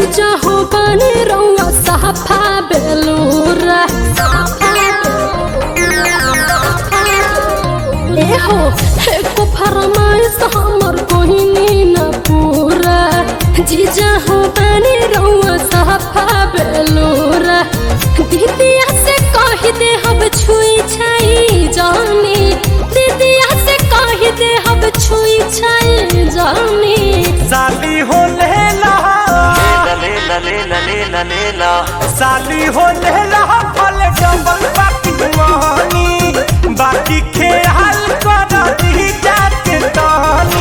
जीजा हो बने रउआ साफा बेलूरा ए हो एको फरमाइश हमर कोहिनी न पूरा जीजा हो बने रउआ साफा बेलूरा दीदिया से कह दे हम छुई छाई जानी दीदिया से कह दे हम छुई छाई जानी साली हो लेला लेला लेला लेला लेला साली हो लेला फल डबल बाकी मोहनी बाकी खेल कर दी जाके तानी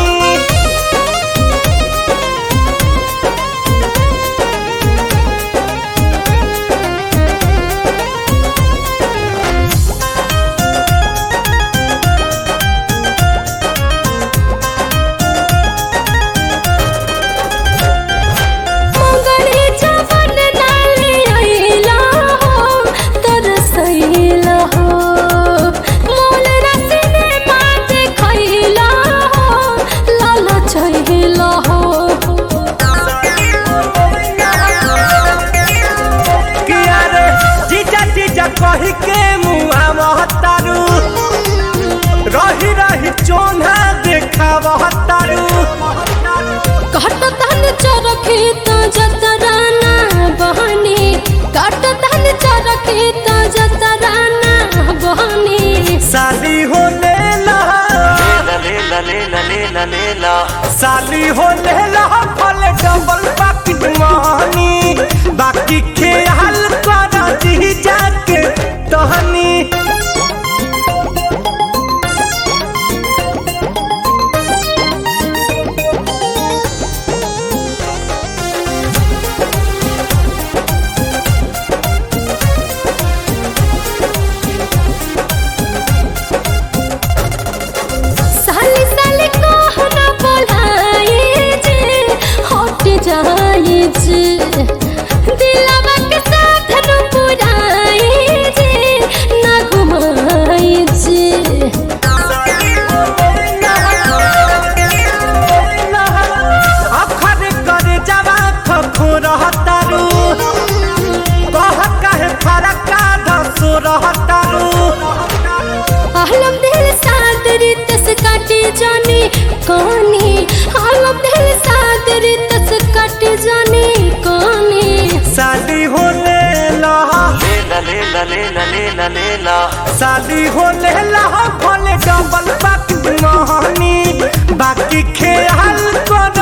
मंगली जवन नाले आइला हो तरसैला हो मोल रसने मात खैला हो लाल चहिला हो किया रे जीजा जीजा कही के मुआ महतारू रही रही चोना देखा महतारू काट तन चरखी त जतराना बहनी काट तन चरखी त जतराना बहनी साली हो लेला लेला लेला लेला लेला साली हो लेला फल डबल बाकी मोहनी बाकी खेल कर दी जाके तहनी साली साली कहना बोलाए जे हट जाए जे दिलवा के साथ न पुराए जे ना घुमाए जे अखर कर जवा खखो रहतारू कह कहे फरका धसो रहतारू आलम दिल साथ रितस काटे जाने कहानी आलम दिल साथ रितस काटे जाने कहानी साली हो लेला लेला लेला लेला लेला लेला साली हो लेला भले डबल बाकी मोहनी बाकी खेल कर